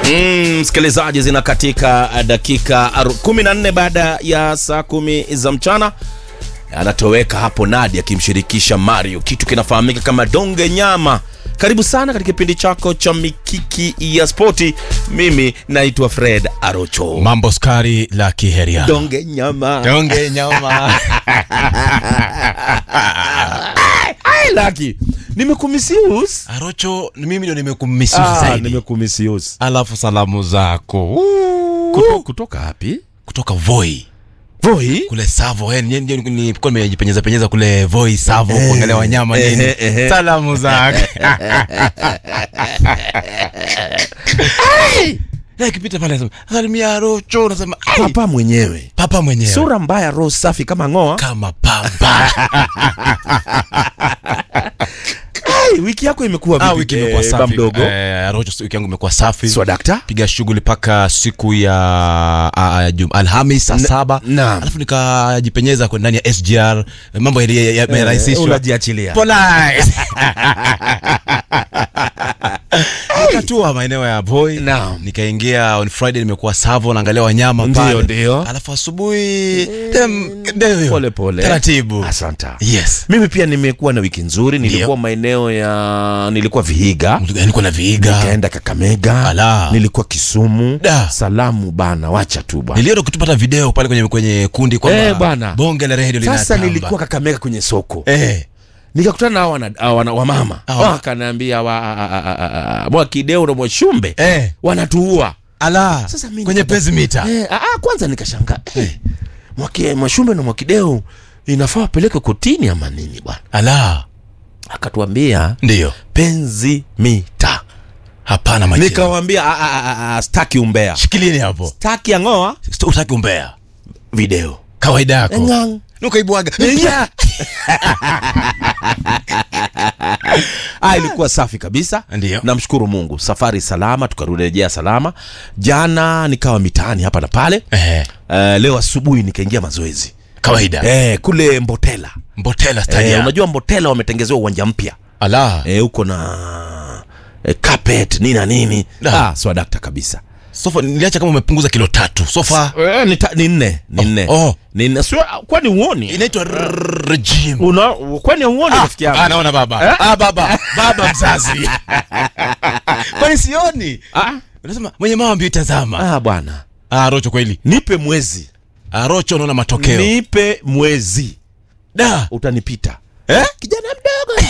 Mm, msikilizaji zina katika dakika aru- 14 baada ya saa kumi za mchana anatoweka hapo Nadi akimshirikisha Mario, kitu kinafahamika kama donge nyama. Karibu sana katika kipindi chako cha mikiki ya spoti. Mimi naitwa Fred Arocho. mambo skari la kiheria Donge nyama. donge nyama Ai, Laki, nimekumisius. arocho mimi ndio nimekumisifu Ah, zaidi nimekumisius. alafu salamu zako Uu. Kuto, kutoka wapi? kutoka voi Voi? kule savo eh, ni- ni- ni- nilikuwa nimejipenyeza penyeza kule voi savo Eh, kuangalia wanyama eh, nini eh, eh. salamu zako Eh, kipita pale nasema salimia arocho nasema ai, Papa mwenyewe. papa mwenyewe Sura mbaya, roho safi kama ng'oa. kama pamba Ai, wiki yako imekuwa ah, vipi? wiki imekuwa Eh, safi ba mdogo. eh, arocho wiki yangu imekuwa safi Swa dakta? piga shughuli mpaka siku ya uh, jum, alhamis saa saba naam. alafu nikajipenyeza kwa ndani ya sgr mambo yali- ya- yamerahisishwa unajiachilia. Polite. nikatua maeneo ya boy Naam. nikaingia on friday nimekuwa savo naangalia wanyama Ndio, pale ndio. alafu asubuhi dem- ndio hiyo. Pole pole. taratibu Asanta. yes Mimi pia nimekuwa na wiki nzuri, nilikuwa maeneo ya nilikuwa Vihiga, nilikuwa na viiga nikaenda Kakamega, Ala. nilikuwa Kisumu. Da. Salamu bana, wacha tu bwana. niliona kutupata video pale kwenye kwenye kundi kwamba Eh, bwana. bonge la redio Sasa linatamba. nilikuwa Kakamega kwenye soko eh nikakutana na hao wana- hao wana- wamama Ah. wakaniambia wa, a- a- a- a- Mwakideu na Mwashumbe eh wanatuua. ala Sasa mimi kwenye nikata- pezi mita Eh, ah, ah, kwanza nikashangaa eh, Mwaki- Mwashumbe na Mwakideu inafaa wapeleke kotini ama nini bwana? ala Akatuambia ndiyo penzi mita. hapana macheo Nikawambia "Ah, ah, ah, ah, staki umbea, shikilini hapo staki ang'oa Sto- utaki umbea video kawaida yako Ngang. nukaibwaga Nya. Ah, ilikuwa safi kabisa. Ndiyo. Namshukuru Mungu, safari salama, tukarejea salama. Jana nikawa mitaani hapa na pale. eh Uh, leo asubuhi nikaingia mazoezi kawaida eh, kule Mbotela. mbotela Eh, stadium unajua Mbotela wametengezewa uwanja mpya ala eh, huko na eh, carpet nini na nini. Da. Ah, swadakta kabisa. sofa niliacha kama umepunguza kilo tatu sofa Eh, ni, ta, ni nne ni nne oh. ni nne. Sio, kwani uoni inaitwa r- regime una kwani uoni rafiki yangu? Ah, naona baba ah, baba baba mzazi kwani sioni Ah, unasema mwenye mambo itazama ah bwana, ah, rocho kweli nipe mwezi ah, rocho unaona matokeo nipe mwezi da utanipita eh? kijana mdogo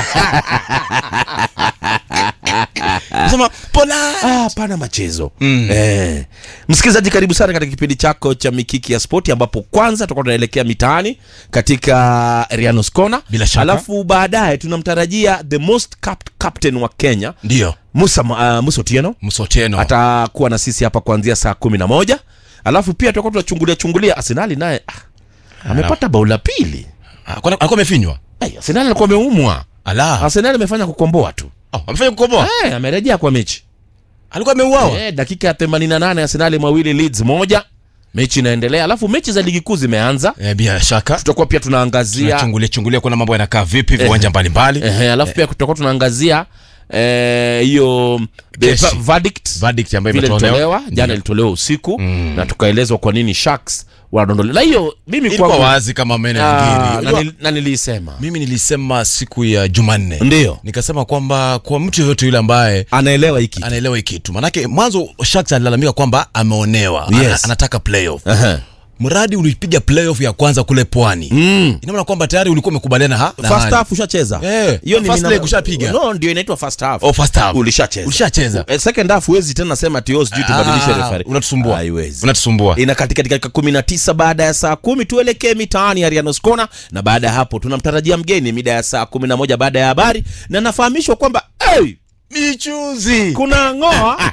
unasema pola ah, pana machezo Mm. eh. msikilizaji karibu sana katika kipindi chako cha mikiki ya spoti ambapo kwanza tutakuwa tunaelekea mitaani katika rianos Corner. Bila shaka. alafu baadaye tunamtarajia the most capped captain wa kenya ndio musa, uh, musa otieno msoteno atakuwa na sisi hapa kuanzia saa kumi na moja alafu pia tutakuwa tunachungulia chungulia arsenali naye ah, amepata bao la pili Ah, kwani alikuwa amefinywa Ay, arsenali alikuwa ameumwa ala arsenali amefanya kukomboa tu oh, amefanya kukomboa Eh, amerejea kwa mechi alikuwa ameuawa eh, dakika ya 88 arsenali mawili leeds moja mechi inaendelea alafu mechi za ligi kuu zimeanza eh, bila shaka tutakuwa pia tunaangazia tunachungulia chungulia kuna mambo yanakaa vipi viwanja mbalimbali eh, alafu pia tutakuwa tunaangazia eh, hiyo the Kesi. va- verdict verdict ambayo vile imetolewa ilitolewa jana ilitolewa usiku na tukaelezwa kwa nini sharks wanadondolewa na hiyo mimi ilikuwa kwangu- wazi kama mene Ah, ngiri na Unajua, nil- na nilisema mimi nilisema siku ya jumanne ndio nikasema kwamba kwa mtu yoyote yule ambaye anaelewa hiki anaelewa hii kitu manake mwanzo Sharks alilalamika kwamba ameonewa Yes. Ana, anataka playoff Aha. mradi ulipiga playoff ya kwanza kule pwani Mm. ina maana kwamba tayari ulikuwa umekubaliana ha na first hali. half ushacheza Eh, hiyo ni first nina- leg ushapiga. no ndio inaitwa first half Oh, first half. ulishacheza ulishacheza Eh, second half huwezi tena sema tio sijui tubadilishe Ah, referee unatusumbua haiwezi unatusumbua ina katika dakika kumi na tisa baada ya saa kumi tuelekee mitaani Arianos Corner, na baada ya hapo tunamtarajia mgeni mida ya saa kumi na moja baada ya habari, na nafahamishwa kwamba hey, michuzi kuna ng'oa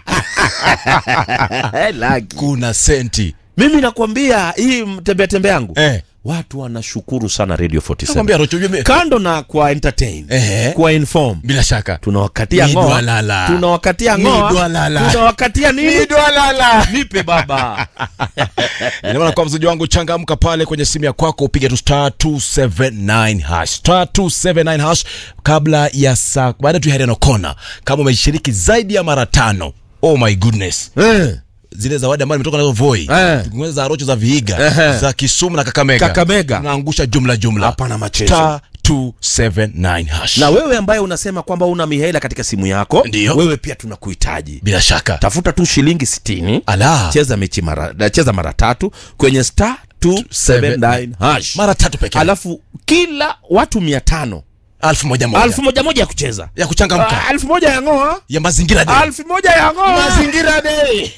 Lagi. kuna senti mimi nakwambia hii tembea tembea yangu eh watu wanashukuru sana Radio 47 nakwambia Rocho ujue- kando na kwa entertain Ehe. kwa inform bila shaka tunawakatia Ni ng'oa dwalala. tunawakatia Ni ng'oa dwalala. tunawakatia nini dwalala nipe baba Ina maana kwa mzaji wangu changamka pale kwenye simu ya kwako upige tu star 279 hash star 279 hash kabla ya saa baada tu ya Heriano Kona kama umeshiriki zaidi ya mara tano oh my goodness eh. zile zawadi ambazo nimetoka nazo voi Eh. tukiongeza za rocho za vihiga Ehe. za kisumu na kakamega Kakamega. tunaangusha jumla jumla Hapana machezo. Star 279 hash na wewe ambaye unasema kwamba una mihela katika simu yako Ndiyo. wewe pia tunakuhitaji bila shaka tafuta tu shilingi 60 ala cheza mechi mara cheza mara tatu kwenye star 279 hash mara tatu pekee alafu kila watu mia tano alfu moja moja alfu moja moja ya kucheza ya kuchangamka Ah, alfu moja ya ng'oa ya mazingira day. alfu moja ya ng'oa mazingira day.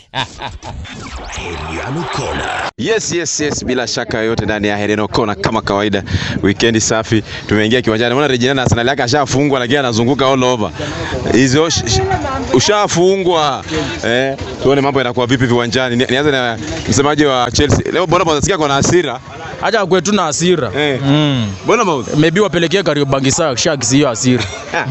Yes, yes, yes, bila shaka yoyote ndani ya Hereno Kona kama kawaida, weekend safi. Tumeingia kiwanjani, naona Regina na Arsenal yake ashafungwa, lakini anazunguka all over hizo. sh- sh- Ushafungwa eh, tuone mambo yanakuwa vipi viwanjani. Ni- Nianze na msemaji wa Chelsea leo, mbona unasikia kuna hasira Acha kwetu na hasira. eh? Mm. Mbona mauzi Maybe wapelekee Kariobangi Sharks hiyo hasira.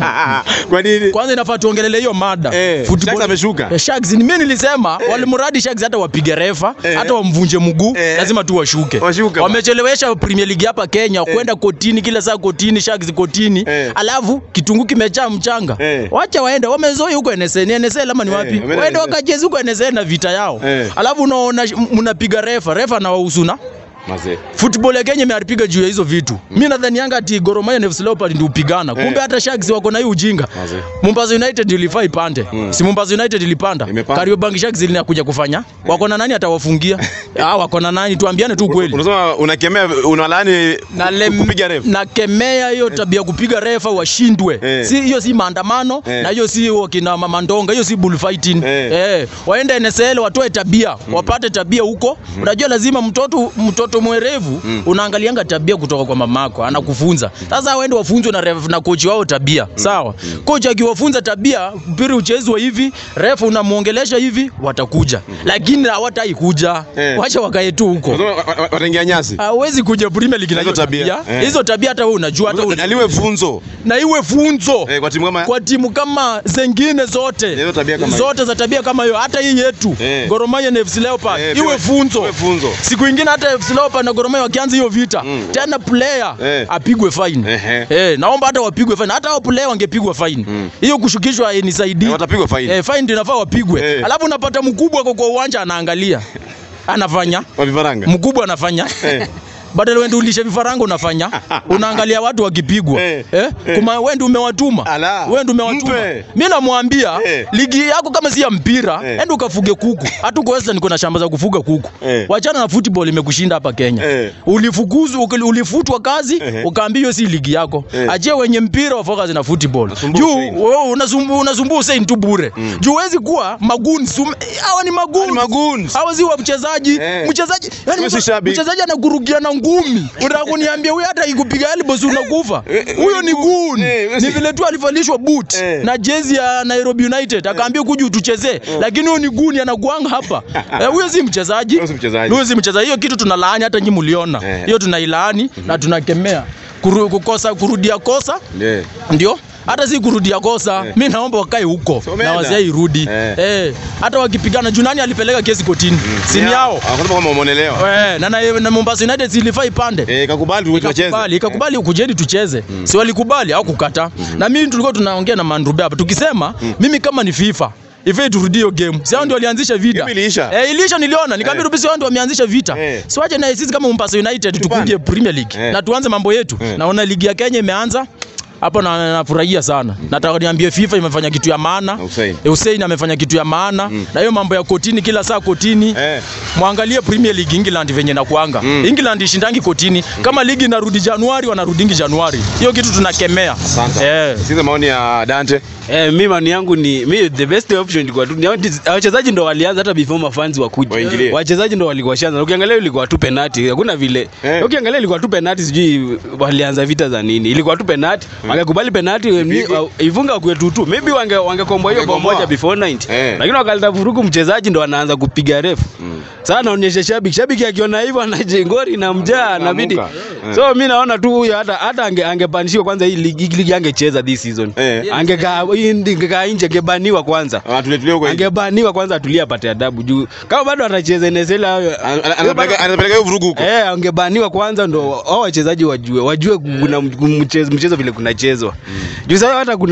kwa nini? Kwanza inafaa tuongelele hiyo mada. Eh, Football- Sharks ameshuka. Eh, Sharks ni mimi nilisema walimradi Sharks hata wapige refa, Eh. hata wamvunje mguu, Eh. lazima tu washuke. Washuke ba. Wamechelewesha Premier League hapa Kenya kwenda kotini kila saa kotini, Sharks kotini. Eh. Alafu kitunguu kimejaa mchanga. Eh. Wacha waende, wamezoea huko NSN. NSN ama ni wapi? wameenda Waende NSL. wakacheze huko NSN na vita yao. Eh. Alafu unaona mnapiga refa, refa na wahusuna Mazee. football ya Kenya imeharipiga juu ya hizo vitu. Mimi nadhani Yanga ati Gor Mahia na FC Leopards ndio upigana. Kumbe hata Sharks wako na hiyo ujinga. Mazee. Mombasa United ilifaa ipande. Si Mombasa United ilipanda. Imepanda. Kariobangi Sharks ilinakuja kufanya. Wako na nani atawafungia? Ah, wako na nani? Tuambiane tu kweli. Unasema unakemea unalaani Na lem- kupiga refu. na kemea hiyo tabia ya kupiga refa washindwe. Eh. Si hiyo si maandamano Eh. na hiyo si wakina mamandonga, hiyo si bullfighting. Eh. Eh, waende NSL watoe tabia, wapate tabia huko. Unajua lazima mtoto mtoto mwerevu unaangalianga tabia kutoka kwa mamako, anakufunza. Sasa waende wafunzwe na ref na coach wao tabia. Sawa. Coach akiwafunza tabia, mpira uchezwe hivi, ref unamuongelesha hivi, watakuja. Lakini hawatai kuja. Eh. Wacha wakae tu huko. Unasema wa- wa- wataingia nyasi. Hawezi kuja Premier League na Hizo hizo tabia. tabia. Eh. Hizo tabia hata wewe unajua hata una- Aliwe funzo na iwe funzo eh, kwa timu kama kwa timu kama zengine zote Hizo tabia kama hiyo. zote za tabia kama hiyo, hata hii yetu Eh. Gor Mahia na FC Leopards Eh, iwe iwe- funzo. iwe funzo. Siku ingine hata FC Leopards na Gor Mahia wakianza hiyo vita tena player Eh. apigwe fine. Ehe. Eh, naomba hata wapigwe fine, hata hao player wangepigwa fine. Hiyo kushukishwa hainisaidii. Eh, watapigwa faini. Eh, fine ndio inafaa wapigwe. Eh. Alafu unapata mkubwa kwa kwa uwanja anaangalia. Anafanya Wa vifaranga. mkubwa anafanya Eh. badala wewe ndio ulishe vifaranga unafanya unaangalia watu wakipigwa Eh. eh? kuma wewe ndio umewatuma Ala. wewe ndio umewatuma Mpe. mimi namwambia Eh. ligi yako kama si ya mpira Eh. enda ukafuge kuku hata uko Western kuna shamba za kufuga kuku Eh. wachana na football imekushinda hapa Kenya Eh. ulifukuzwa ukili- ulifutwa kazi Eh. ukaambiwa hiyo si ligi yako Eh. achie wenye mpira wa focus na football Nasumbua juu Hussein. wewe unasumbua unasumbua Hussein tu bure juu huwezi kuwa magun hawa ni magun Ni magoons. hawa si wa mchezaji Eh. mchezaji yani Wewe si mche- shabiki. mchezaji anakurugia na ngumi unataka kuniambia huyu hata ikupiga elbows unakufa Eh, huyo ni gun Eh, wewe ni si- vile tu alivalishwa boot Eh. na jezi ya Nairobi United akaambia kuja utuchezee lakini huyo ni gun anakuanga hapa Eh, huyo si mchezaji Huyo si mchezaji. huyo si mchezaji hiyo kitu tunalaani hata nyinyi mliona Eh. hiyo tunailaani na tunakemea Kuru, kukosa kurudia kosa Yeah. ndio hata si kurudia kosa Eh. mi naomba wakae huko So na umeenda? wasiairudi Eh. eh. hata wakipigana juu nani alipeleka kesi kotini sini yao Hakuna kama umeonelewa. Eh, na, na, na Mombasa United zilifaa ipande Eh, kakubali tu tucheze. ikakubali ikakubali ukujeni tucheze si walikubali au kukata na mimi tulikuwa tunaongea na Mandrube hapa tukisema mimi kama ni FIFA Ife turudie hiyo game. Si hao ndio walianzisha vita. Game iliisha. Eh, iliisha niliona. Nikamwambia Eh. Rubisi hao ndio wameanzisha vita. Eh. Si wache na sisi kama Mombasa United Tupande. tukunje Premier League Eh. na tuanze mambo yetu. Eh. Naona ligi ya Kenya imeanza. Hapo na nafurahia sana. Nataka niambie FIFA imefanya kitu ya maana. Na Hussein. Eh, Hussein amefanya kitu ya maana. Na hiyo mambo ya kotini kila saa kotini. Eh. Mwangalie Premier League England venye nakuanga. Mm. England ishindangi kotini. Kama ligi inarudi Januari wanarudingi Januari. Hiyo kitu tunakemea. Asante. Eh. Sikiza maoni ya Dante. Eh, mi maoni yangu ni mi the best option ilikuwa tu ni wachezaji ndo walianza hata before mafans wakuja. Waingilie. Wachezaji ndo walikuwa shanza. Na Ukiangalia ilikuwa tu penalty. Hakuna vile. Eh. Ukiangalia ilikuwa tu penalty sijui walianza vita za nini. Ilikuwa tu penalty. Wangekubali penalty ni- Ipigwe. wa- ifunga kwetu tu. Maybe wange wangekomboa hiyo bao Wangekomboa. moja before 90. Eh. Lakini wakaleta vurugu mchezaji ndo anaanza kupiga ref. Sasa anaonyesha shabiki. Shabiki akiona hivyo anajengori na mjaa inabidi. Anamuka. Eh. So mi naona tu huyo hata hata ange, angepanishiwa kwanza hii ligi, hii ligi angecheza this season. Eh. Angekaa hii angekaa nje angebaniwa kwanza. Ah, tuletulie huko. nje. Angebaniwa kwanza atulie apate adabu juu kama bado anacheza NSL hayo Ana- ana- Anapeleka anapeleka hiyo vurugu huko. Eh, angebaniwa kwanza ndo hao wachezaji wajue wajue kuna mchezo, mchezo vile kunachezwa. Juu sasa hata kuna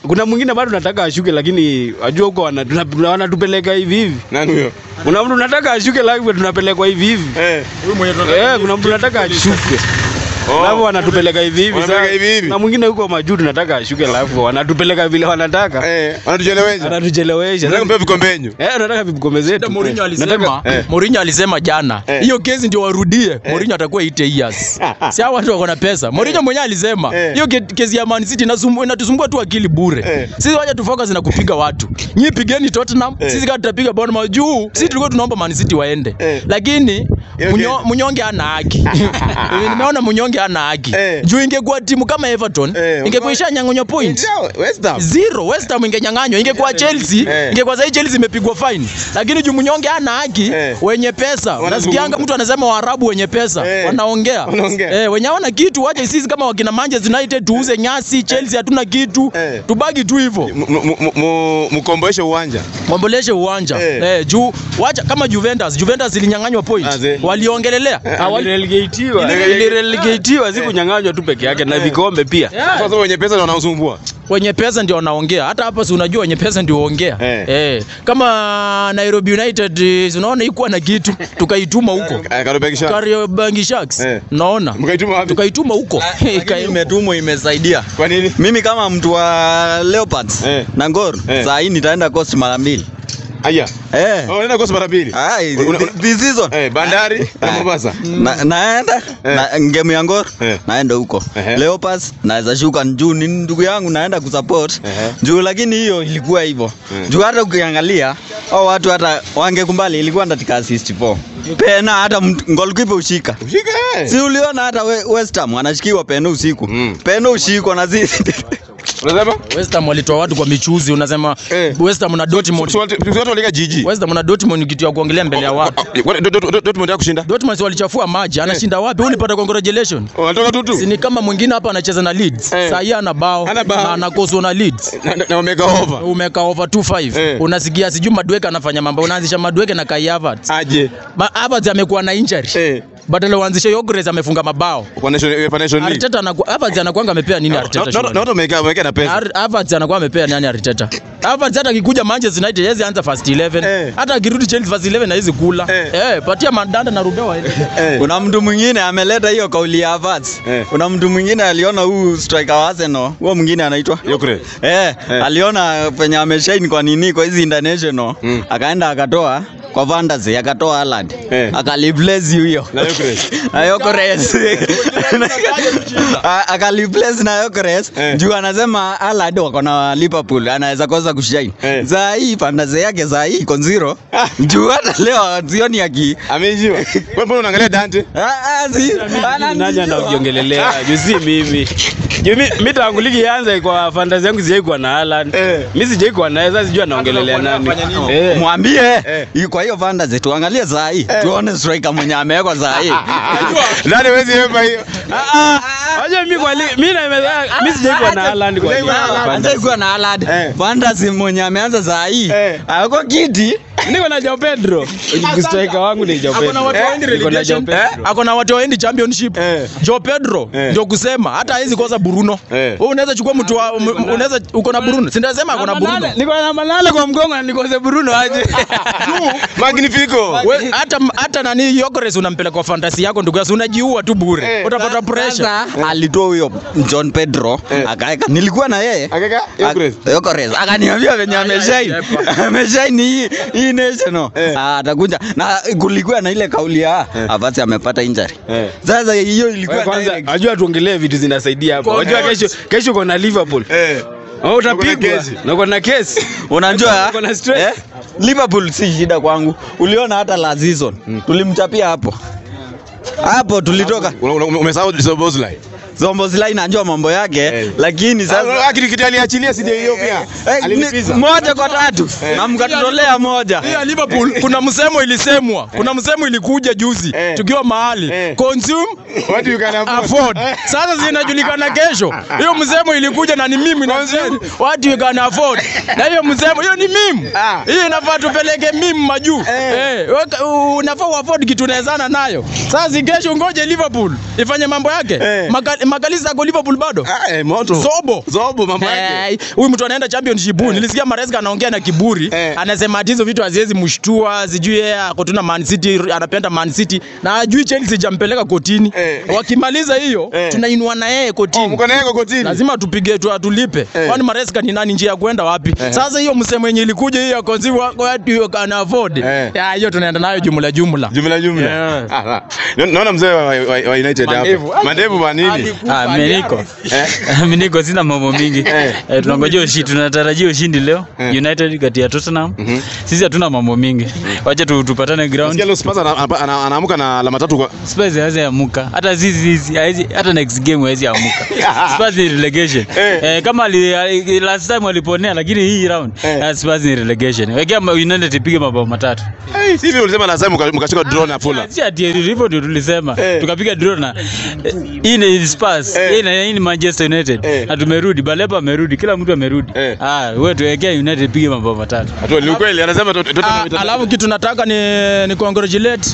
kuna mwingine bado nataka ashuke lakini wajua huko wana- tuna- wanatupeleka hivi hivi Nani huyo? kuna mtu nataka ashuke lakini tunapelekwa hivi hivi Eh. Eh, kuna mtu nataka ashuke alafu wanatupeleka hivi hivi Wanapeleka sasa. hivi hivi. na mwingine huko majuu tunataka ashuke alafu wanatupeleka vile wanataka Eh, wanatuchelewesha. wanatuchelewesha Nataka mpea vikombenyo. Eh, nataka vikombe zetu Mourinho alisema, Nataka- Eh. Mourinho alisema jana Eh. hiyo kesi ndio warudie. Mourinho atakuwa 8 years. Si hao watu wako na pesa. Mourinho mwenyewe alisema Eh. hiyo ke- kesi ya Man City inasumbua inatusumbua tu akili bure. Eh. Sisi waje tu focus na kupiga watu. Nyinyi pigeni Tottenham, sisi kama tutapiga Bournemouth juu. Sisi tulikuwa tunaomba Man City waende. Eh. Lakini Hiyo munyo, kesi. munyonge hana haki. Nimeona munyonge hana haki. Eh. Juu ingekuwa timu kama Everton, Eh, ingekuwa ishanyang'onywa point. Ndio, West Ham. Zero, West Ham ingenyang'anywa. Ingekuwa Chelsea, Eh. ingekuwa sasa Chelsea imepigwa fine. Lakini juu mnyonge hana haki, Eh. wenye pesa. Wanazungumza. Nasikianga mtu anasema Waarabu wenye pesa Eh. wanaongea. Wanaongea. Eh, wenye hawana kitu waje sisi kama wakina Manchester United tuuze nyasi, Chelsea hatuna kitu. Eh. Tubaki tu hivyo. M- m- m- m- Mkomboeshe uwanja. Wamboleshe uwanja. Eh. Eh, juu wacha kama Juventus, Juventus ilinyang'anywa point. Aze. Waliongelelea. Hawali- Ilirelegatiwa. Ili- Ilirelegatiwa, si kunyang'anywa tu peke yake na vikombe pia. Sasa wenye pesa ndio wanaosumbua. wenye pesa ndio wanaongea. Hata hapa si unajua wenye pesa ndio huongea. Eh. Eh. Kama Nairobi United eh, si unaona ikuwa na kitu tukaituma huko. Eh, Karobekisha. Kariobangi Sharks. Eh. Naona. Mkaituma wapi? Tukaituma huko. Lakini Ika- imetumwa imesaidia. Kwa nini? Mimi kama mtu wa Leopards Eh. na Gor Eh. saa hii nitaenda Coast mara mbili. Aya. Eh. Oh, unaenda kosi mara mbili. Ai, Una- thi- this season. Eh, Bandari na Ah. Mombasa. Na, naenda Eh. na ngemu ya Gor Eh. naenda huko. Ehe. Leopards naweza shuka juu ni ndugu yangu naenda kusupport. Ehe. Juu lakini hiyo ilikuwa hivyo. Mm. Juu hata ukiangalia hao watu hata wangekumbali ilikuwa ndatika assist 4. Pena hata mt- goalkeeper ushika. Shika eh. Si uliona hata we, West Ham anashikiwa peno usiku. Mm. Peno ushikwa na sisi. Unasema? West Ham walitoa watu kwa michuzi unasema Eh. West Ham na Dortmund. Si watu si watu waliga jiji. West Ham na Dortmund ni kitu ya kuongelea mbele ya watu. What- Dort- Dort- Dortmund ya kushinda. Dortmund si walichafua maji, anashinda wapi? Huyu ulipata congratulation. Wanatoka tu tu. Si ni kama mwingine hapa anacheza na Leeds. Eh. Saa hii ana bao Hana bao. na anakoswa na Leeds. Na- na- Na wameka over. Umeka over 2-5. Eh. Unasikia sijui Madueke anafanya mambo. Unaanzisha Madueke na Kai Havertz. Aje. Ma- Havertz amekuwa na injury. Eh. Badala uanzishe Yogres amefunga mabao. Kwa Nation UEFA Nation League. Arteta anakuwa Havertz anakuanga amepea nini Arteta? Na- na- shughuli? na watu wameka wameka na pesa. Ar- Havertz anakuwa amepea nani Arteta? Havertz hata akikuja Manchester United yeye anza first 11. Eh. Hata akirudi Chelsea first 11 na hizi kula. Eh. Eh, patia Mandanda na Rubeo waende. Eh. Kuna mtu mwingine ameleta hiyo kauli ya Havertz. Eh. Kuna mtu mwingine aliona huu striker wa Arsenal, huo mwingine anaitwa Yokre. Eh, Eh. aliona penye ameshine kwa nini kwa hizi international. Mm. Akaenda akatoa kwa fantasy akatoa Haaland. Eh. Akaliplace huyo. Na Yokre. Na Yokres. A- Akaliplace na Yokres Eh. juu anasema Haaland wako na Liverpool anaweza kosa kushine. Eh. Saa hii fantasy yake saa hii iko zero. Juu hata leo sioni aki Ameijiwa. Wewe mbona unaangalia Dante? Ah, ah, si- Nani anaongelelea? Juu si mimi. Juu mi- mi tangu ligi ianze kwa fantasy yangu sijai kuwa na Haaland. Eh. Mi sijai kuwa naye, sasa sijui anaongelelea nani. Eh. mwambie Eh. Hii kwa hiyo fantasy tuangalie saa hii tuone striker mwenye amewekwa saa hii Nani wezi yepa hiyo? Wajua mi kwa ligi, mi na mi sijai kuwa na Haaland kwa ligi. Anza kuwa na Haaland Eh. fantasy mwenye ameanza saa hii Eh. ako kiti Niko na Joao Pedro. Striker wangu ni Joao Ako na Pedro. watu waendi Niko na Joao relegation. Pedro. Ako na watu waendi championship. Eh. Joe Pedro Eh. ndio kusema hata hawezi kosa Bruno. Eh. Wewe unaweza chukua mtu wa m- unaweza uko na Bruno. Si ndasema ako na Bruno. Niko na Malala kwa mgongo na nikose Bruno aje. Magnifico. We, hata hata nani Yogres unampeleka kwa fantasy yako ndugu yangu unajiua tu bure. Eh. Utapata pressure. sasa alitoa huyo John Pedro Eh. akaeka nilikuwa na yeye Akaka Yokre. Ak- Yokores akaniambia venye ameshine ameshine hii hii national Eh. Ah, atakuja na kulikuwa na ile kauli ya Havertz amepata injury Eh. sasa hiyo ilikuwa Wewe Kwanza direct. ajua tuongelee vitu zinasaidia hapo. Wajua kesho kesho uko na Liverpool. Eh. Oh, utapigwa. Uko na kesi. Na uko na kesi. unajua Uko na stress. eh, Liverpool si shida kwangu uliona hata la season tulimchapia hapo hapo tulitoka Una- una- Umesahau Szoboszlai. Zombozlai najua mambo yake Eh. lakini sasa Sasa kitu kitu aliachilia si ndio hiyo pia. Eh, Alilipiza. ni- moja kwa tatu na mkatutolea moja Hii ya Liverpool kuna msemo ilisemwa. Kuna msemo ilikuja juzi Eh. tukiwa mahali. Eh. Consume What you can afford. afford. Sasa zinajulikana kesho. Hiyo msemo ilikuja na ni mimi na what you can afford. Na hiyo msemo hiyo ni mimi. Ah. Hiyo inafaa tupeleke mimi majuu. Eh, weka- u- unafaa uafford kitu unawezana nayo. Sasa si kesho ngoje Liverpool ifanye mambo yake. Eh. Maka- Magalisa ako Liverpool bado Ah, eh, moto. Zobo. Zobo mambo yake. Eh, huyu mtu anaenda championship eh. Nilisikia Maresca anaongea na kiburi Eh. anasema ati hizo vitu haziwezi mshtua, sijui yeye ako tu na Man City, anapenda Man City na hajui Chelsea jampeleka kotini. Eh. Wakimaliza hiyo Eh. tunainua na yeye Oh, kotini. mko naye kokotini. lazima tupige tu atulipe Eh. kwani Maresca ni nani njia ya kwenda wapi sasa hiyo msemo yenye ilikuja hiyo konzi what you can afford Eh. ya hiyo tunaenda nayo jumla jumla Jumla jumla. Yeah. Ah, ah. Na- Naona mzee wa, wa, wa United Mandevu. hapo. Mandevu wa nini? Ah, mimi niko. Eh. Mimi niko sina mambo mingi. Eh. Eh, tunangojea ushindi, tunatarajia ushindi leo. United kati ya Tottenham. Sisi hatuna mambo mingi. Wacha tu tupatane ground. Sikia leo Spurs ana- ana- ana- anaamka na alama tatu kwa Spurs hawezi amuka. Hata sisi sisi hawezi hata next game hawezi amuka. Spurs ni relegation. Eh. Eh, kama ali, ali- last time waliponea lakini hii round Eh. eh. Spurs ni relegation. Wekea Ma- United ipige mabao matatu. Eh, hivi ulisema last time mka- mkashika draw na Fulham. Si ati hivyo ndio tulisema. Eh. Tukapiga draw na eh, hii ni Spurs. Eh. Hii ni hii ni Manchester United. Eh. Na tumerudi, Baleba amerudi, kila mtu amerudi. Eh. Ah, wewe tuwekea United ipige mabao matatu. Atu ni ukweli anasema to- to- to- Ah, to- alafu kitu nataka ni, ni congratulate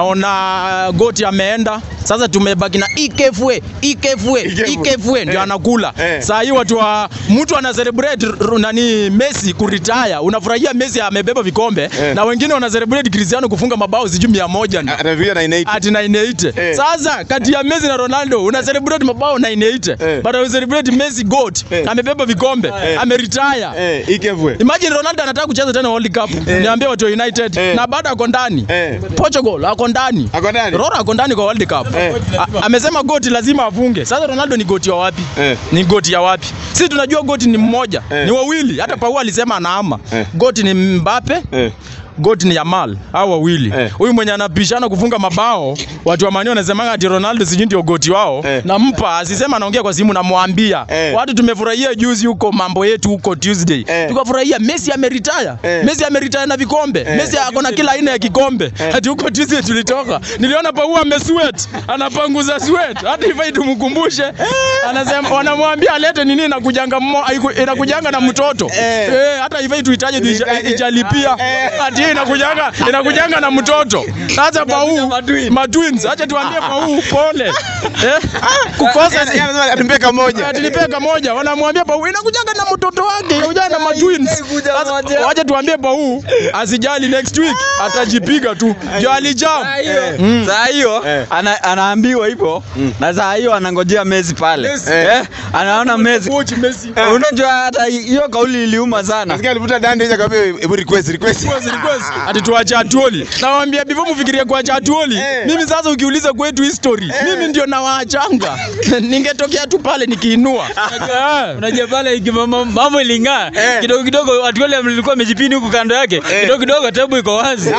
naona goti ameenda sasa tumebaki na ikefwe ikefwe ikefwe ndio Eh. anakula Eh. saa hii watu wa mtu ana celebrate r- nani Messi kuretire unafurahia Messi amebeba vikombe Eh. na wengine wana celebrate Cristiano kufunga mabao sijui 100 na anafikia 98. ati 98 Eh. sasa kati ya Messi na Ronaldo una celebrate mabao 98 Eh. but una celebrate Messi goat Eh. amebeba vikombe Eh. ameretire Eh, ikevwe. Imagine Ronaldo anataka kucheza tena World Cup. Niambie watu wa United Eh. na bado ako ndani. Eh. Portugal ako ndani. Ako ndani? Rora ako ndani kwa World Cup. Eh. A- Amesema goti lazima afunge. Sasa Ronaldo ni goti wa wapi? Eh. Ni goti ya wapi? Sisi tunajua goti ni mmoja, Eh. ni wawili. Hata Pau alisema anaama. Eh. Goti ni Mbappe. Eh. Goti ni Yamal au wawili. Eh. Huyu mwenye anapishana kufunga mabao, watu wa Man U wanasema ati Ronaldo sijui ndio goti wao. Eh. Nampa, asisema anaongea kwa simu namwambia. Eh. Watu tumefurahia juzi huko mambo yetu huko Tuesday. Eh. Tukafurahia Messi ameretire. Eh. Messi ameretire na vikombe. Messi ako na kila aina ya kikombe. Hadi huko Tuesday tulitoka. Niliona Pau amesweat, anapanguza sweat. Hata ifai tumkumbushe. Anasema wanamwambia alete nini na kujanga mmo inakujanga na mtoto. Eh. Eh, hata ifai tuhitaji Tuhitaji. ijalipia. Eh. Ati inakujanga inakujanga na mtoto. Sasa Pau matwins. Acha tuambie Pau pole. Eh? Kukosa si Anasema atumpe kamoja. atilipeka moja wanamwambia Pau inakujanga na mtoto wake inakuja na matwins. Sasa, Wacha tuambie Pau asijali next week atajipiga tu. Jo alijam. saa hiyo Eh. ana, anaambiwa hivyo na saa hiyo anangojea Messi pale eh, anaona Messi Coach Messi. unajua hata hiyo kauli iliuma sana Nasikia alivuta dande hizo akamwambia hebu request request. Request, request. Ati tuache atuoli. Nawaambia before mfikirie kuacha atuoli. Eh. Mimi sasa ukiuliza kwetu history, mimi ndio nawaachanga. Ningetokea tu pale nikiinua. Eh. Unajua pale iki- mambo mambo iling'aa Eh. kidogo kidogo, watu wale mlikuwa mejipini huku kando yake kidogo kidogo, tabu iko wazi,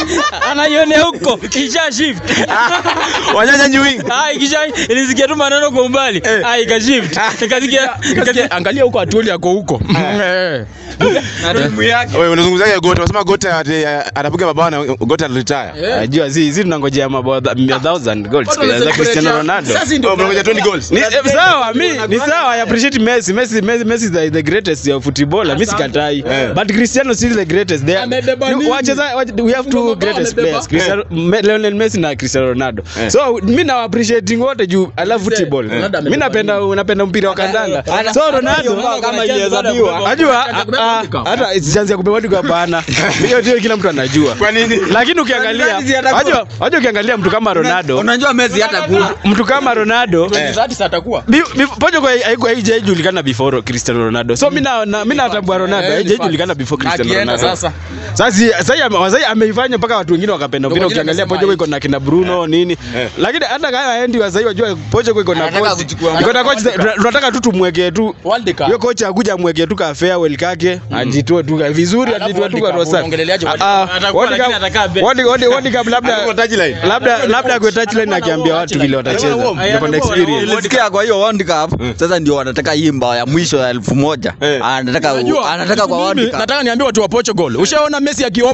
anaionea huko isha shift Wanyanya nyuing. Ah, ikisha ilisikia tu maneno kwa umbali ah, ikashift ikasikia Nikasikia, Angalia huko atuoli ako huko. Eh. Wewe unazungumzaje Gota? Unasema Gota ati anapiga mabao na Gota retire. Najua si si tunangojea mabao tha- 1000 goals Watu za wanacelebrate Cristiano ya- Ronaldo. Sasa ndio Oh, mnangoja 20 goals. Ni eh, sawa, mi ni sawa, I appreciate Messi. Messi Messi Messi is the, the greatest uh, footballer. Mimi sikatai. But Cristiano still the greatest. They Amebeba you- nini? wacheza wach- we have two Mabao greatest amebeba. players. Cristiano Me- Lionel Messi na Cristiano Ronaldo. So mimi na appreciate wote juu I love football. Ronaldo Mimi napenda napenda mpira wa kandanda. So Ronaldo kama ilihesabiwa Najua kubeba ah, World Cup. hata chance ya kubeba World Cup hapana. Hiyo ndio kila mtu anajua. Kwa nini? Lakini ukiangalia, wajua wajua ukiangalia mtu kama Ronaldo, unajua Messi hata kuwa mtu kama Ronaldo Zati sasa atakuwa. Bi- bi- Portugal haiku- haijajulikana before Cristiano Ronaldo. So mimi na na- mimi natambua Ronaldo Eh, haijajulikana before Cristiano Akienda Ronaldo. sasa. Sasa si- sasa hii ame- sasa ameifanya mpaka watu wengine wakapenda mpira. wengine Ukiangalia wamesema Portugal iko na kina Bruno nini. Lakini hata kama haendi wa sasa wajua Portugal iko na Anataka coach. kuchukua- Iko na coach tunataka tu tumwekee tu World Cup. hiyo kocha akuja amwekee tu ka farewell kake ajitoe tu vizuri Alafu ajitoe tu World kwa Cup, rosa. unaongeleleaje World Ah, Atakuwa World lakini Cup- atakaa bench. World World World Cup labda Atakuwa touchline. labda labda kwa touchline akiambia watu vile watacheza. Ndio na experience. Nilisikia kwa hiyo World Cup sasa ndio wanataka hii mbao ya mwisho ya elfu moja Eh. anataka Unajua, anataka kwa mimi World Cup Nataka niambie watu wa Portugal. Ushaona Messi akiwarm up?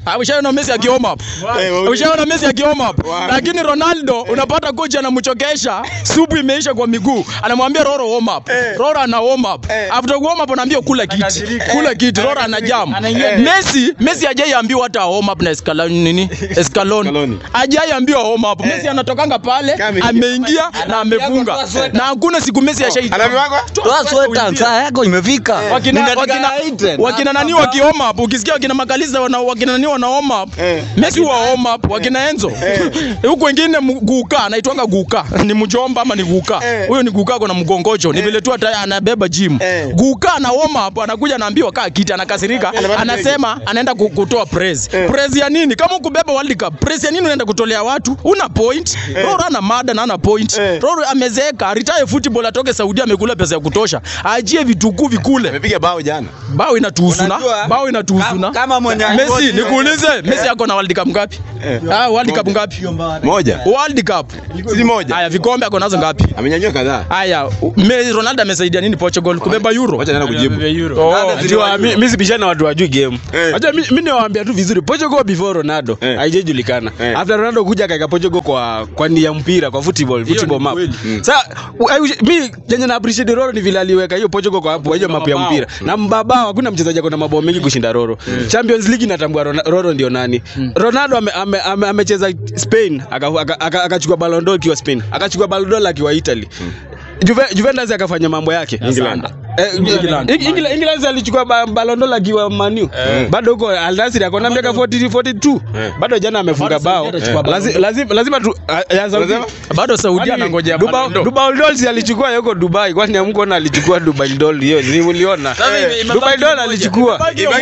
Ah, Ushaona Messi akioma up. Ushaona Messi akioma up. Lakini Ronaldo unapata kocha anamchokesha, supu imeisha kwa miguu. Anamwambia Roro warm up. Roro ana warm up. After warm up anaambia kula kiti. Kula kiti. Roro ana jam. Messi, Messi hajaiambiwa hata warm up na Scaloni nini? Scaloni. Hajaiambiwa warm up. Messi anatokanga pale, ameingia na amefunga. Na hakuna siku Messi ashai. Toa sweta, saa yako imefika. Wakina, wakina, wakina nani wakioma up ukisikia wakina makaliza wana, wakina nani wanaoma up Messi huwa homa up wakina Enzo huku wengine mu- guka anaitwanga guka ni mjomba ama ni guka huyo ni guka kuna mgongojo ni vile tu ata- anabeba gym guka ana homa up anakuja anaambiwa kaa kiti anakasirika anasema anaenda ku- kutoa praise praise ya nini kama ukubeba World Cup praise ya nini unaenda kutolea watu una point Roro ana mada na ana point Roro amezeeka retire football atoke Saudi amekula pesa ya kutosha ajie vitukuu vikule Amepiga bao jana. bao inatuhusu na Unajua, bao inatuhusu na kama- kama mwenye Messi nikuulize Messi ako na World Cup ngapi ah World Cup ngapi Moja. World Cup Si moja. haya vikombe ako nazo ngapi Amenyanyua kadhaa. haya me, Ronaldo amesaidia nini Portugal kubeba euro Wacha naenda kujibu. Oh, Unajua, mi- mi sibishani na watu wajui game. Eh. Unajua, mi mi niwaambia tu vizuri Portugal before Ronaldo Eh. haijajulikana. Eh. After Ronaldo kuja kaika Portugal kwa kwa nia ya mpira kwa football, football ni map. kweli. Sasa u- I wish- mi yenye na appreciate Roro ni vile aliweka hiyo Portugal kwa hapo hiyo map ya mpira. Na mbabao hakuna mchezaji ako na mabao mengi kushinda Roro. Champions League inatambua Rona- Roro ndio nani. Ronaldo ame- ame- ame- amecheza Spain akachukua aka, aka, akachukua Ballon d'Or akiwa Spain. Akachukua Ballon d'Or akiwa Italy. Juve, Juventus akafanya mambo yake England. Eh, England. England England alichukua ba- Ballon d'Or akiwa Manu. Bado huko Al Nassr ako na miaka 40 42. Bado jana amefunga bao. hajachukua Ballon Lazi- Lazima lazima tu ah, ya Saudi. bado Saudi anangojea Dubai Ballon d'Or. Dubai Doll si alichukua yuko Dubai kwani hamkuona alichukua Dubai Doll hiyo ni mliona Dubai Doll alichukua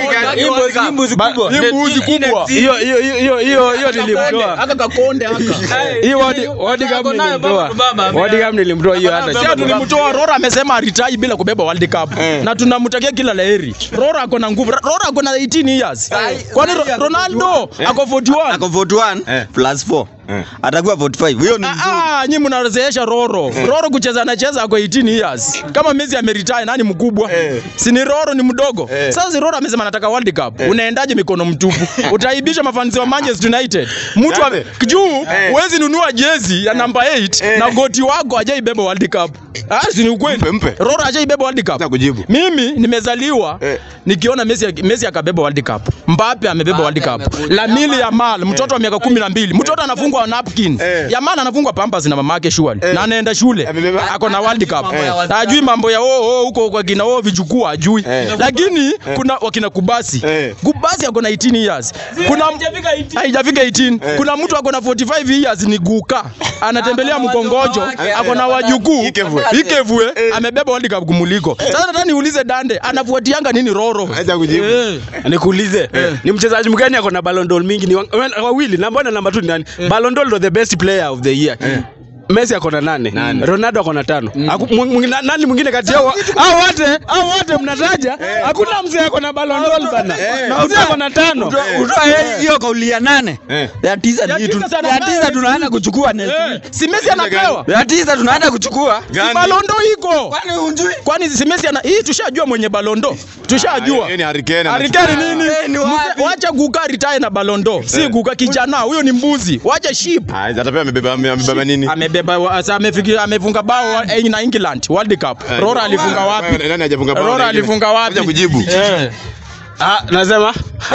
Hii mbuzi kubwa hiyo hiyo hiyo hiyo hiyo hiyo nilimtoa aka kakonde aka hiyo wadi wadi kama nilimtoa wadi kama nilimtoa hiyo hata Sio tulimtoa Rora amesema aritai bila kubeba World Cup. Na tunamtakia kila laheri. Rora ako na nguvu. Rora ako na 18 years. Kwani Ro- Ronaldo ako 41. Ako 41 plus 4. Atakuwa 45. Hiyo ni Ah, ah, nyinyi mnarezeesha Roro. Roro kucheza anacheza ako 18 years. Kama Messi ameretire nani mkubwa? Si ni Roro ni mdogo. Sasa si Roro amesema anataka World Cup. Unaendaje mikono mtupu? Utaibisha mafanzi wa Manchester United. Mtu ame- juu huwezi nunua jezi ya namba 8 na goti wako hajaibeba World Cup. Ah, si ni ukweli. Mpe, mpe. Roro hajaibeba World Cup. Nataka kujibu. Mimi nimezaliwa Eh. nikiona Messi Messi akabeba World Cup. Mbappe amebeba World Cup. Lamine Yamal mtoto wa miaka kumi na mbili mtoto anafungwa napkin. Eh. Yamal anafungwa pampers na mamake surely. Na anaenda shule. Amebeba- Ako na World Cup. Hajui mambo ya oh oh huko kwa kina oh vichukua hajui. Lakini kuna wakina Kubasi. Eh. Kubasi ako na 18 years. Kuna haijafika 18. Kuna mtu ako na 45 years ni guka. Anatembelea mkongojo, ako na wajukuu. Ikevwe. Ikevwe amebeba World Cup kumuliko. Sasa nataka niulize Dande, anafuatianga nini Roro? Acha kujibu. Eh. nikuulize ni mchezaji mgani ako na Ballon d'Or mingi ni wa- wa- wawili namba na namba 2 ni nani Ballon d'Or ndo the best player of the year Messi ako na nane, Ronaldo ako na tano. Haku- mwi- mwi- na- Nani mwingine kati yao? Hao wote, hao wote mnataja, hakuna mzee ako na Ballon d'Or bana. Mzee ako na tano. Utoa hiyo kauli ya nane. Eh. Ya tisa Ya ni tisa tu- sana ya nayo. tisa tunaanza kuchukua next Eh, week. Si Messi anapewa? Ya tisa tunaanza kuchukua. Gani? Balondo iko. Kwani hujui? Kwani si Messi ana hii tushajua mwenye Balondo. Tushajua. Hiyo ni Harry Kane. Harikari nini? Eh, ni wapi? Mse- Wacha guka retire na Balondo. Si guka kijana, huyo ni mbuzi. Wacha sheep. Ah, atapewa amebeba amebeba nini? Amebeba wa- sa amefikia amefunga bao wa- eh, na England World Cup. Rora alifunga wapi? Nani hajafunga bao? Rora alifunga wapi? Acha kujibu. Eh. Ah, nasema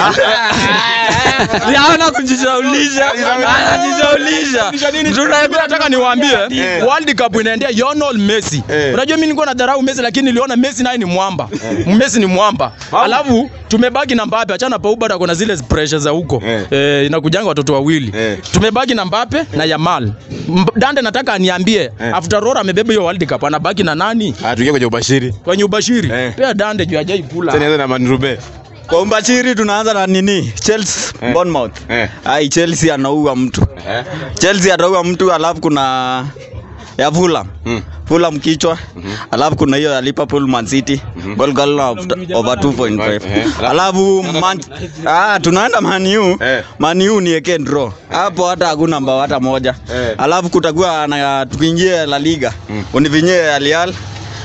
Yaona kujishaulisha. Anajishaulisha. Mimi nataka niwaambie World Cup inaendea Lionel Messi. Eh. Unajua mimi nilikuwa nadharau Messi lakini niliona Messi naye ni mwamba. Messi ni mwamba. Alafu tumebaki na Mbappe, achana Pogba na kuna zile pressure za huko. Eh. Eh, inakujanga watoto wawili. Eh. Tumebaki na Mbappe na Yamal. Mb- Dande nataka aniambie after Rora amebeba hiyo World Cup anabaki na nani? Ah, tuingie kwenye ubashiri. Kwenye ubashiri. Eh. Pia Dande juu hajai Sasa kula. nianze na Manrube. Kwa umbachiri tunaanza na nini? Chelsea, Bournemouth. Eh. Ai, Chelsea anaua mtu. Chelsea ataua mtu alafu kuna ya Fulham. Fulham kichwa. Alafu kuna hiyo ya Liverpool Man City. Goal goal of over 2.5. Alafu Man Ah, tunaenda Man U. Eh. Man U ni eke draw. Hapo hata hakuna mbao hata moja. Eh. Alafu kutakuwa na tukiingia La Liga. Univinyie Al Hilal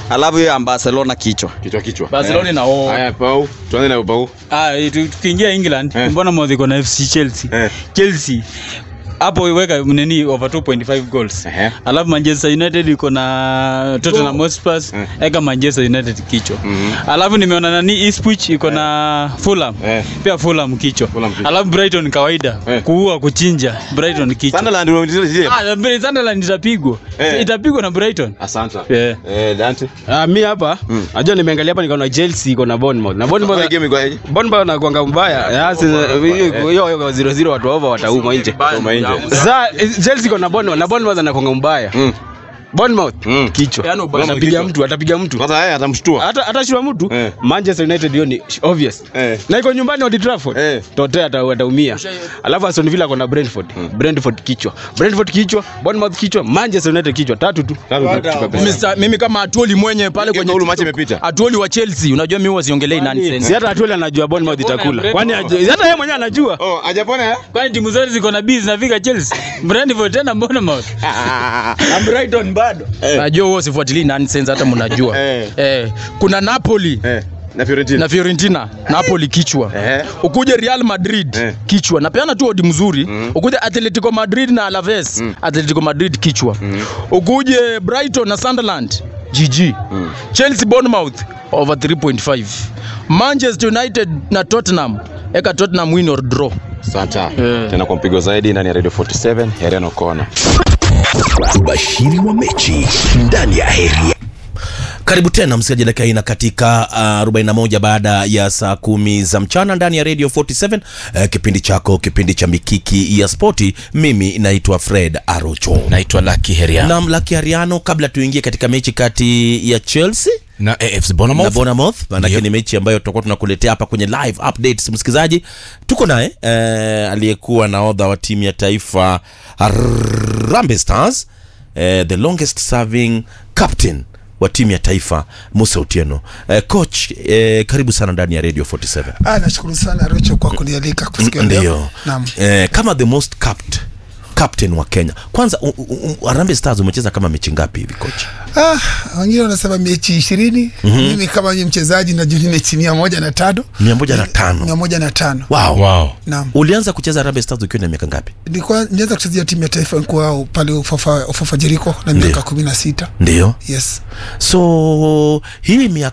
alafu hiyo ya barcelona kichwa Kichwa kichwa. Barcelona na o. Haya, Pau. Tuanze na Pau. Ah, tu- tukiingia England Eh. mbona mwadhi iko na FC Chelsea. Eh. Chelsea hapo weka nini over 2.5 goals. Ehe. Alafu Manchester United iko na Tottenham Hotspur, Eh. eka Manchester United kichwa. Mhm. Alafu nimeona nani Ipswich iko na Fulham. Eh. Pia Fulham kichwa. Fulham kichwa. Alafu Brighton kawaida Eh. kuua kuchinja Brighton kichwa. Sunderland unamtizia zile. Ah, Sunderland itapigwa. Eh. Itapigwa na Brighton. Asante. Yeah. Eh, Dante. Ah, mi hapa najua nimeangalia hapa nikaona Chelsea iko na Bournemouth na Mbona Bournemouth game iko aje? Bournemouth wanakuanga mbaya Ya, sasa, hiyo hiyo hiyo 0-0 watu waova watauma nje Toma nje. Za Chelsea iko na Bournemouth na Bournemouth anakuanga mbaya Mm. Bournemouth Mm. kichwa Yaani ubaya atapiga kichwa. mtu atapiga mtu Kwanza yeye atamshtua. hata atashua mtu Eh. Manchester United hiyo ni obvious Eh. na iko nyumbani Old Trafford Eh. Tote ata- ataumia alafu Aston Villa kona Brentford Brentford kichwa Brentford kichwa Bournemouth kichwa Manchester United kichwa tatu tu Tatu tu kabisa. Mimi sa- mimi kama Atuoli mwenye pale kwenye Ule match TikTok. imepita. Atuoli wa Chelsea, unajua mimi huwa siongelei si nonsense. hata Atuel anajua Bournemouth itakula Brentford. kwani hajui- hata yeye mwenyewe anajua Oh, hajapona eh? Kwani timu zote ziko na B zinafika Chelsea. Brentford tena Bournemouth. Na Brighton bado. Najua huwa sifuatilii nonsense hata mnajua. Eh. Eh, kuna Napoli Eh, na Fiorentina. na Fiorentina, Napoli kichwa. Eh. Ukuje Real Madrid Eh. kichwa. Napeana tu odi mzuri. Ukuje Atletico Madrid na Alaves, Atletico Madrid kichwa. Ukuje Brighton na Sunderland, GG. Chelsea Bournemouth over 3.5. Manchester United na Tottenham, eka Tottenham win or draw. Asante. Eh. Tena kwa mpigo zaidi ndani ya Radio 47 Hereno Kona. ubashiri wa mechi ndani ya heri Karibu tena msikilizaji, dakika hii na katika uh, 41 baada ya saa kumi za mchana ndani ya Radio 47 uh, kipindi chako, kipindi cha mikiki ya spoti. Mimi naitwa Fred Arocho naitwa Lucky Heria na Mlaki Ariano. Kabla tuingie katika mechi kati ya Chelsea na AFC na Bournemouth Bournemouth manake Ndio. ni mechi ambayo tutakuwa tunakuletea hapa kwenye live updates. Msikilizaji, tuko naye eh, aliyekuwa nahodha wa timu ya taifa Harambee Stars eh, the longest serving captain wa timu ya taifa Musa Otieno. Eh, coach eh, karibu sana ndani ya Radio 47. Ah, nashukuru sana Rocho kwa kunialika kusikia leo. Ndio. Naam. Eh, kama the most capped captain wa Kenya. Kwanza u- u- u- Harambee Stars umecheza kama mechi ngapi hivi coach? Ah, wengine wanasema mechi ishirini. Mimi kama ni mchezaji najua ni mechi mia moja na tano. Mia moja na tano. Mia moja na tano. Wow. wow Naam. Ulianza kucheza Harambee Stars ukiwa na miaka ngapi? Nilikuwa nianza kuchezea timu ya taifa nilikuwa pale Ufafa Ufafa Jeriko na miaka Ndio. kumi na sita. Ndio. Yes. so hii miaka